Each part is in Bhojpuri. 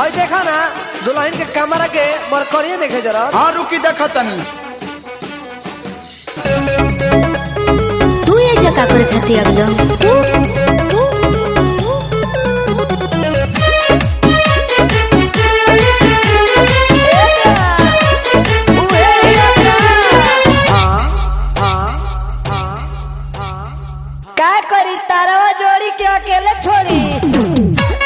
हई देखा ना दुल्हन के कमरा के मरकरिए देखे जरा हाँ रुकी देखा तनी तू ये जगह करे खाती अब का करी तारवा जोड़ी के अकेले छोड़ी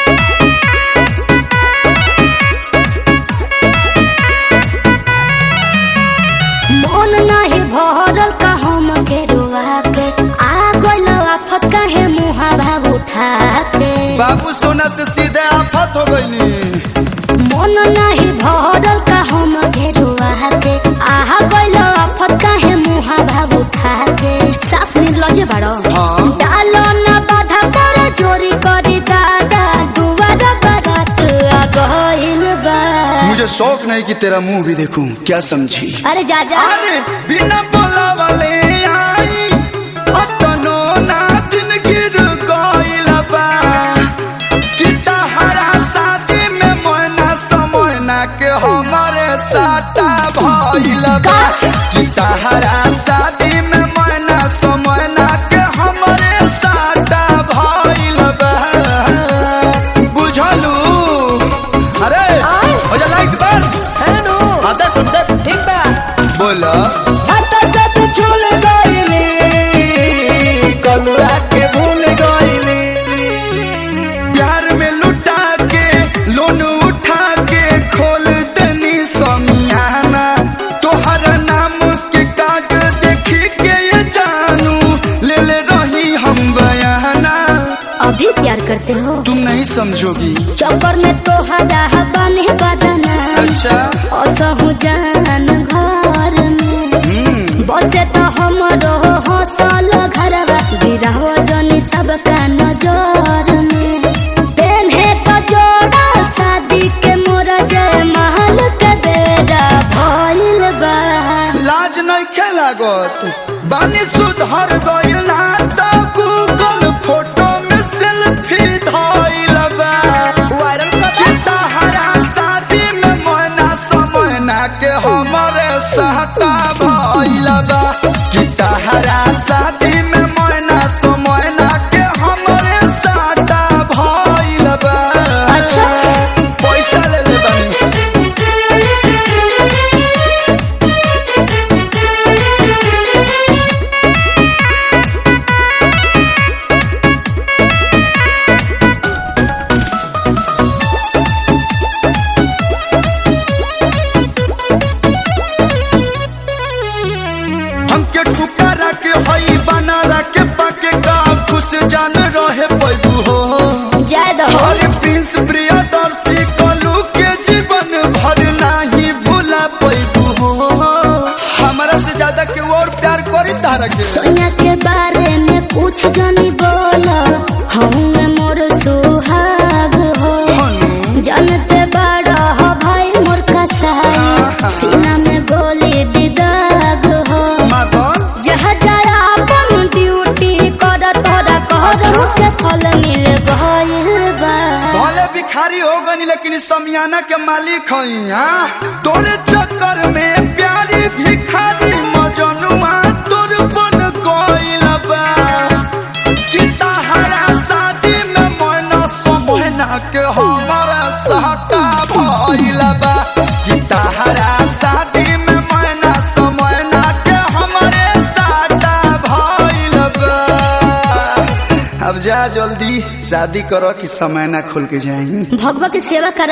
मन नाही भरल का हम के रुआ के आ गइल आफत काहे मुहा भाव उठा के बाबू सोना से सीधे आफत हो गईनी मन नाही भरल का हम के रुआ के आ गइल आफत काहे मुहा भाव उठा के साफ निर्लजे बाड़ो हाँ। डालो ना बाधा कर चोरी करी दादा दुआर बारात आ गइल बा मुझे शौक नहीं कि तेरा मुंह भी देखूं क्या समझी अरे जा जा अरे बिना बोला वाले आई अतनो ना दिन गिर गइल बा कि तहरा शादी में मोना समोना के हमारे साटा भइल बा कि तहरा शादी में मोना समोना के हमारे साटा भइल बा बुझलू अरे हो जा लाइट बंद हेलो हाँ देख देख ठीक बा बोला हटा से तू झूल गईली कलुआ के भूल गईली प्यार में लुटा के लोन उठा के खोल दनी समियाना तोहरा नाम के काग देखी के ये जानू ले ले रही हम बयाना अभी प्यार करते हो तुम नहीं समझोगी चक्कर में तो हरा बने बदना अच्छा असहु जान घर में हम्म बसे तो हमरो हौसल घरवा गिराव जनी सबका नजर में पेन्हे तो जोड़ा शादी के मोर जय महल के बेरा भइल बा लाज नहीं खेलागत बानी सुधर गइल ना तो गूगल फोटो में सेल्फी धइल बा वायरल कर कि तहरा शादी में मोना समोना के हमरे सहता भइल बा कि तहरा शादी में मोना समोना के हमरे सहता भइल बा अच्छा। पैसा ले ले बानी हमके ठुकारा के हई बनारा के पाके का खुश जान रहे पैबू हो जय दो अरे प्रिंस प्रियदर्शी कलू के जीवन भर नहीं भूला पैबू हो हमारा से ज्यादा के और प्यार करी तारा के सोनिया के बारे में कुछ जानी बोला हम मोर सुहाग हो हनु जानते बड़ा हो भाई मोर कसाई सीना में गोली दिदाग हो मातन जहाँ जाया अपन ड्यूटी कर तोरा कहरो के फल मिल गइल बा भले भिखारी हो गनी लेकिन समियाना के मालिक हई हाँ तोरे चक्कर में प्यारी भिखारी मजनुआ तोर बन गइल बा कि तहरा शादी में मोना समोना के हमारा सहता भइल बा कि तहरा शादी में मोना समोना के हमारे सहता भइल बा अब जा जल्दी शादी करो कि समय ना खुल के जाई भगवा के सेवा कर